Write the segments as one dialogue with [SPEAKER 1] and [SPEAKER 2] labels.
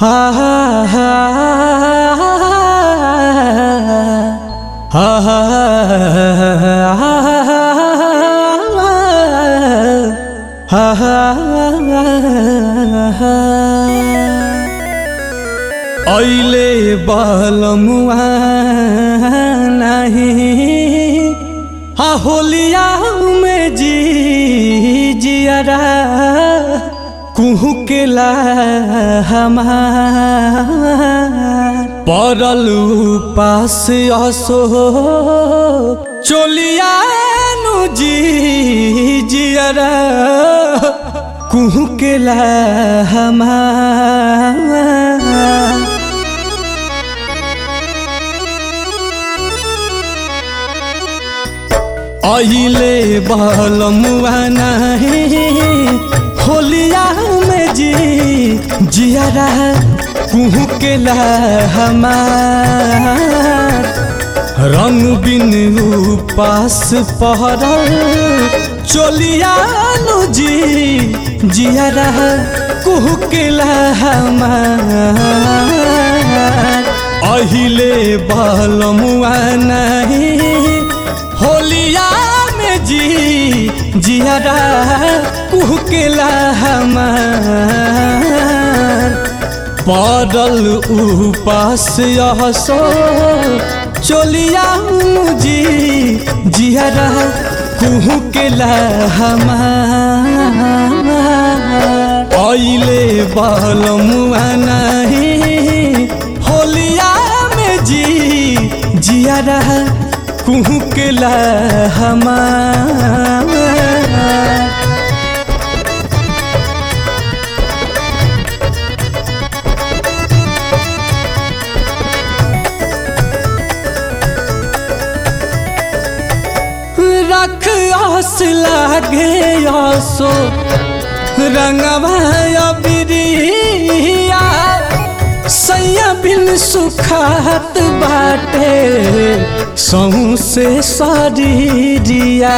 [SPEAKER 1] हा हा हा हा हा ऐले बलमुआ नहीं हा होलिया में जी जियरा कुहू के ला हमार पड़ल पास असो चोलिया नु जी जियरा कुहू के ला हमार अहिले बलमुआ नहीं होलिया में जी जियारा कुहू के ला हमार रंग बिन पास पहरल चोलिया नु जी जियारा कुहू के ला हमार अहिले बलमुआ नहीं होलिया में जी जियारा कुहकेला हमार पड़ल उपास यहसो चोलिया मुजी जियारा कुहकेला हमार ऐले बलमुआ नहीं होलिया में जी जियारा कुहू के ला हमार रख आस लागे आसो रंगवा बिरिया सैया बिन सुखात बाटे सहू से शरीरिया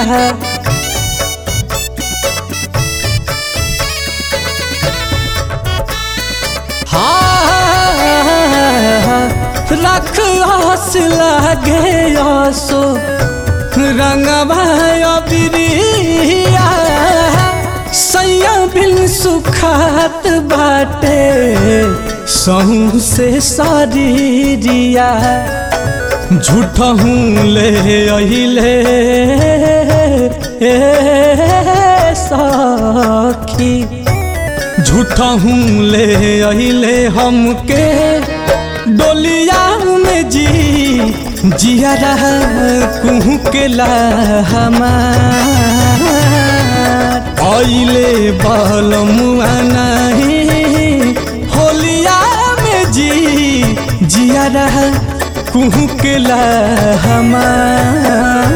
[SPEAKER 1] रख आस लागे आसो रंगवा बिरिया सैया बिन सुखात बाटे सहू से शरीरिया झूठ हूँ ले अहिले सखी झूठ हूँ ले अहिले हमके डोलिया में जी जियारा कुहू के ला हमार ऐले बलमुआ नहीं होलिया में जी जियारा कुहू के ला हमार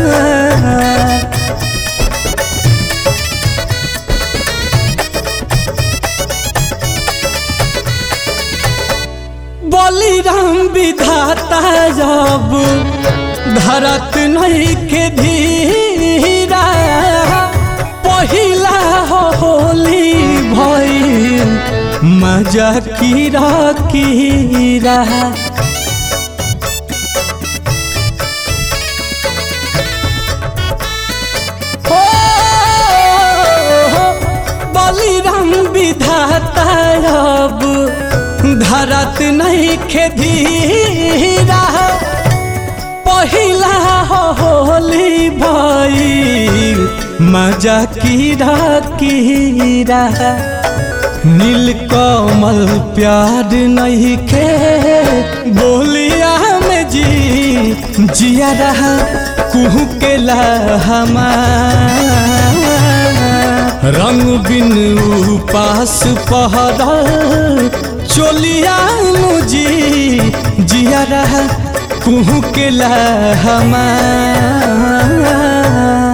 [SPEAKER 1] बलिराम विधाता जब धरत नहीं के धीरा पहिला होली भइल मजा कीरा कीरा बलिराम विधाता अब धरत नहीं खेधीरा पहिला होली भइल मजा कीरा कीरा नील कमल प्यार नहीं खे बोलिया में जी जिया रहा कुहू के ला हमार रंग बिन उपास पहरल चोलिया मुजी जिया रहा कुहू के ला हमार